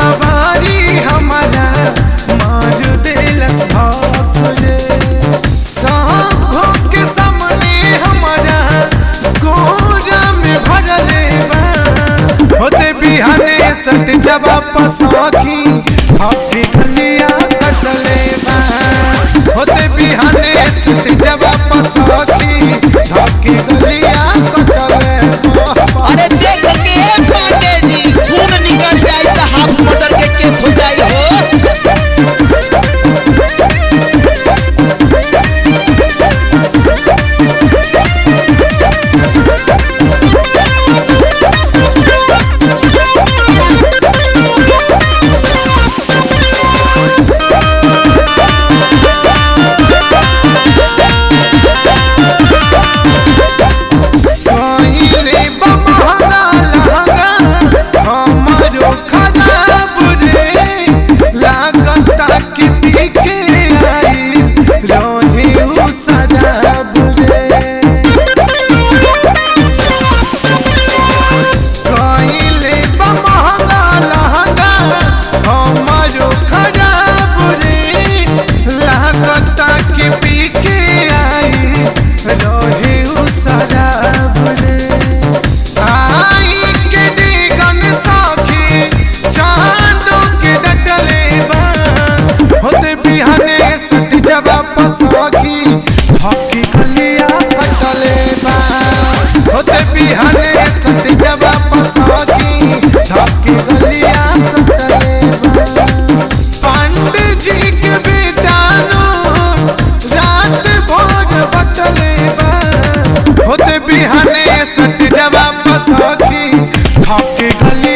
अकबारी हमारा मार दिलस भाकुरे सांभो के सामने हमारा गोरा में भरले बा होते बिहाने सट जब पसाखी हाथी गलिया कटले बा होते बिहाने सट जब पसाखी हाथी गलिया कटले बा अरे देख के पांडे जी खून निकल जाए तो हाफ मोटर के केस हो जाए हो कहिले बमहरा लहंगा हमारो खराब रे लागता कि पीके आई रोही उ शराब रे कहिले बमहरा लहंगा हमारो खराब रे लागता कि पीके आई रोही उ शराब रे आई के दिगन साखी चांदों के डटले बा होते बिहाने सट जब पसाखी हकी गलिया कटले बा होते बिहाने सट जब पसाखी हकी गलिया कटले बा पंडित जी के बेटानो रात भोर बटले बा होते बिहाने सट जब पसाखी हकी गलिया